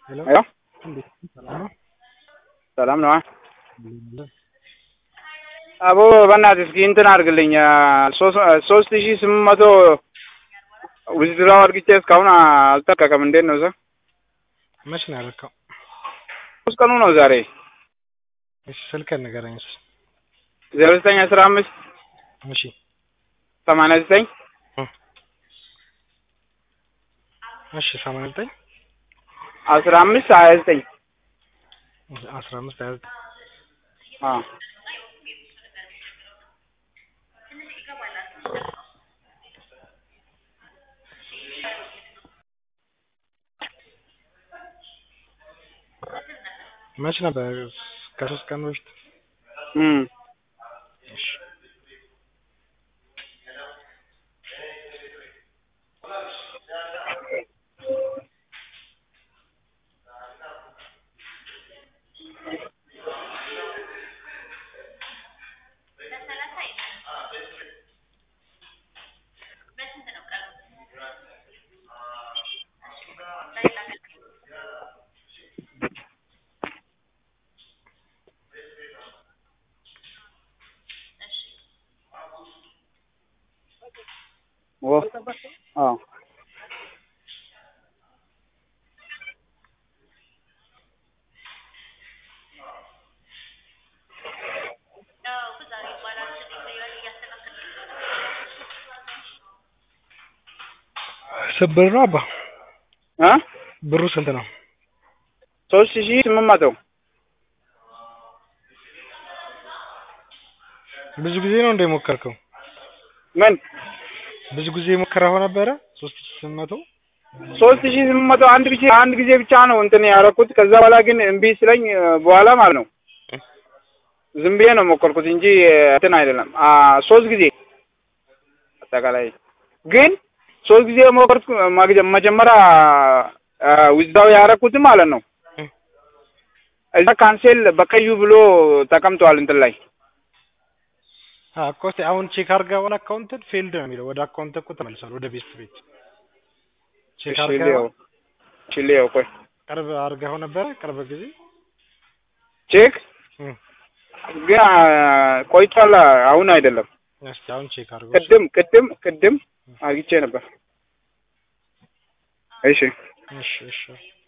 ሄሎ ሄሎ እንዴት ሰላም ነው? ሰላም ነዋ። አለሁልህ። አቦ በእናትህ እስኪ እንትን አድርግልኝ ሶስት ሺህ ስምንት መቶ ውዝድራው አድርግቼ እስካሁን አልተለቀቀም። እንዴት ነው እዛ? መች ነው ያደረከው? ሶስት ቀኑ ነው ዛሬ። እሺ ስልክህን ንገረኝ እስኪ። ዜሮ ዘጠኝ አስራ አምስት እሺ ሰማንያ ዘጠኝ እሺ ሰማንያ ዘጠኝ አስራ አምስት ሀያ ዘጠኝ አስራ አምስት ሀያ ዘጠኝ አዎ መች ነበር? ከሶስት ቀን በፊት። እም እሺ ኦ አዎ ስንት ብር ነው አባ? እ ብሩ ስንት ነው? ሶስት ሺህ ስምንት መቶ ብዙ ጊዜ ነው እንደ ሞከርከው? ምን ብዙ ጊዜ ሞከረኸው ነበረ? ሶስት ሺህ ስምንት መቶ ሶስት ሺህ ስምንት መቶ አንድ ጊዜ አንድ ጊዜ ብቻ ነው እንትን ያደረኩት። ከዛ በኋላ ግን እምቢ ስለኝ በኋላ ማለት ነው ዝም ብዬ ነው ሞከርኩት እንጂ እንትን አይደለም። አ ሶስት ጊዜ አጠቃላይ ግን ሶስት ጊዜ ሞከርኩ። ማግጀ- መጀመሪያ ዊዝዳው ያደረኩት ማለት ነው እዛ ካንሴል በቀዩ ብሎ ተቀምጧል እንትን ላይ አ እኮ እስኪ አሁን ቼክ አድርገኸዋል? አካውንትን ፌልድ ነው የሚለው ወደ አካውንት እኮ ተመልሷል። ወደ ቤት ቤት ቼክ አድርገኸዋል? ቺሌው ቺሌው ቆይ ቅርብ አድርገኸው ነበረ? ቅርብ ጊዜ ቼክ እም ግን ቆይቷል። አሁን አይደለም። እስኪ አሁን ቼክ አድርገው። ቅድም ቅድም ቅድም አግኝቼ ነበር። እሺ እሺ እሺ